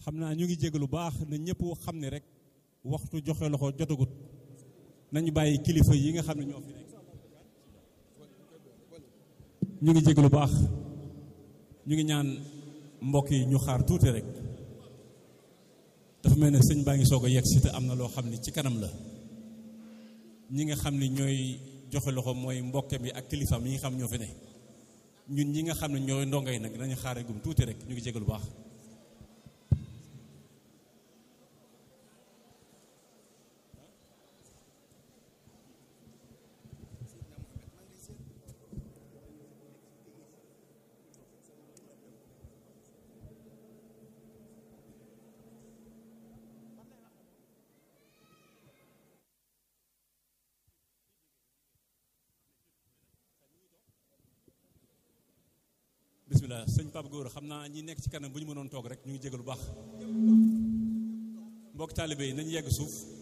xam naa ñu ngi jégg lu baax na ñëpp xam ne rek waxtu joxe loxo jotagut nañu bàyyi kilifa yi nga xam ne ñoo fi nekk ñu ngi jégg lu baax ñu ngi ñaan mbokk yi ñu xaar tuuti rek dafa mel ne sëñ baa ngi soog a yegg si te am na loo xam ne ci kanam la ñi nga xam ne ñooy joxe loxo mooy mbokke mi ak kilifaam yi nga xam ñoo fi ne ñun ñi nga xam ne ñooy ndongay nag nañu xaare gum tuuti rek ñu ngi jégg lu baax bismillah sëñ Pape Gora xam naa ñi nekk ci kanam bu ñu mënoon toog rek ñu ngi jégalu baax mbokk taalibe yi nañu yegg suuf